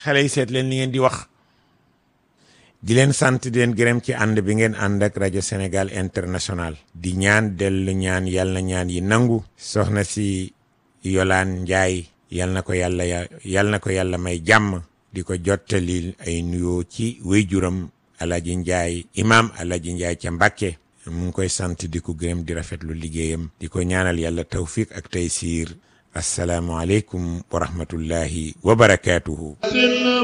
xale yi seet leen li ngeen di wax di leen sant di leen gërëm ci ànd bi ngeen ànd ak rajo Sénégal international di ñaan dellu ñaan yal na ñaan yi nangu soxna si Yolaan Njaay yal na ko yàlla yal na ko yàlla may jàmm di ko jottali ay nuyoo ci wéyjuram Alaji Njaay imaam Alaji Njaay ca Mbàkke mu ngi koy sant di ko gërëm di rafetlu liggéeyam di ko ñaanal yàlla tawfiq ak taysiir assalaamu aleykum wa rahmatullahi wa barakaatuhu